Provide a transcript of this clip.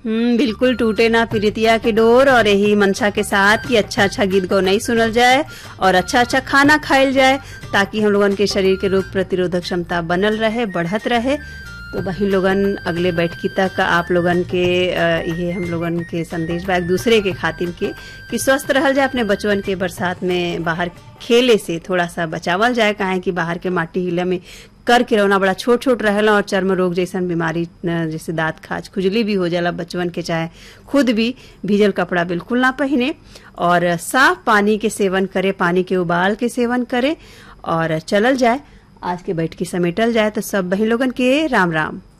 हम्म बिल्कुल टूटे ना प्रीतिया के डोर और यही मनसा के साथ कि अच्छा अच्छा गीत गौ नहीं सुनल जाए और अच्छा अच्छा खाना खाइल जाए ताकि हम लोगन के शरीर के रोग प्रतिरोधक क्षमता बनल रहे बढ़त रहे तो वही लोगन अगले बैठकी तक आप लोगन के अ, ये हम लोगन के संदेश बा एक दूसरे के खातिर के कि स्वस्थ रहल जाए अपने बचवन के बरसात में बाहर खेले से थोड़ा सा बचावल जाए काहे कि बाहर के माटी हिला में कर के रौना बड़ा छोट छोट रहेला और चर्म रोग जैसन बीमारी न, जैसे दांत खाज खुजली भी हो जाला बचवन के चाहे खुद भी भीजल कपड़ा बिल्कुल ना पहने और साफ पानी के सेवन करे पानी के उबाल के सेवन करे और चलल जाए आज के बैठ की समेटल जाए तो सब बही लोगन के राम राम